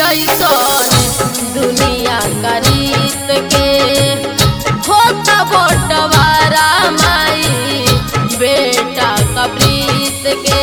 ऐसन दुनिया का रीत के होता बटवारा माई बेटा का प्रीत के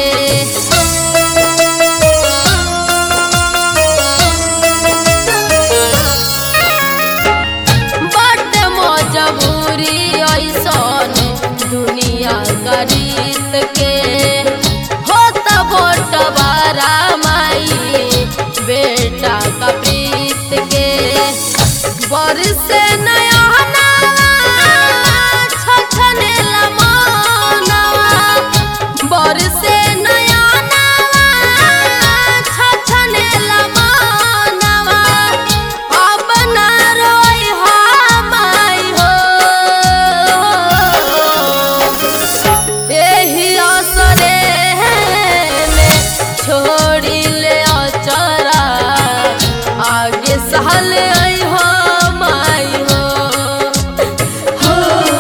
बट मजबूरी ऐसन दुनिया का रीत के होता बटवारा माई बेटा का प्रीत के बरसे नया छछनेला मनवा बरसे नया छछनेला मनवा अब ना रोई माई हो एही असरे में छोड़ी ले अचरा आगे सहल आई हो माई हो हो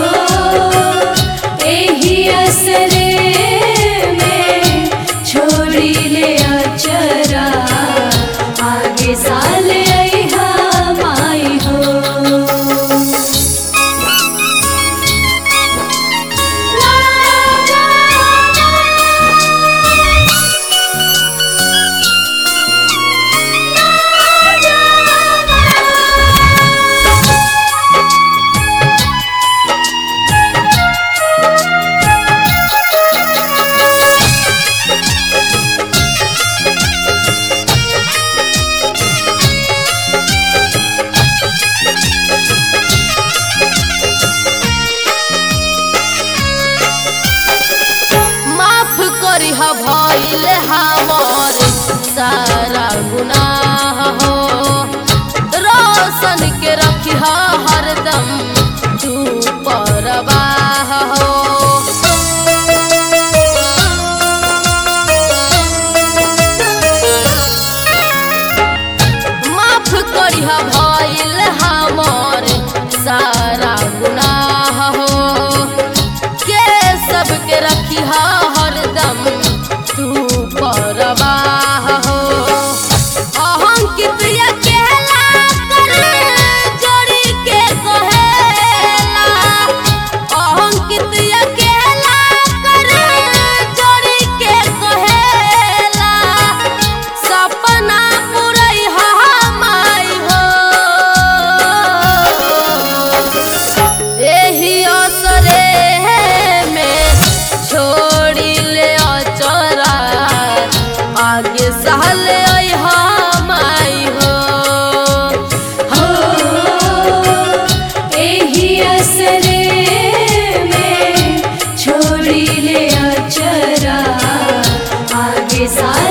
एही असरे में छोड़ी ले अचरा आगे साल अइहा माई हो माफ करी हा भइल हमर सारा गुनाह हो रोशन के रखी हा हरदम तू परवाह हो माफ करी हा भइल हमर सारा गुनाह हो के सबके रखी हा हरदम तू परवाह हो अहंकित अकेला कर जोड़ी के कहेला अहंकित अकेला कर जोड़ी के कहेला सपना पुरई हा माई हो एही असरे में छोड़ी ले अचरा आगे सहल अइहा माई हो हो एही असरे में छोड़ी ले अचरा आगे साल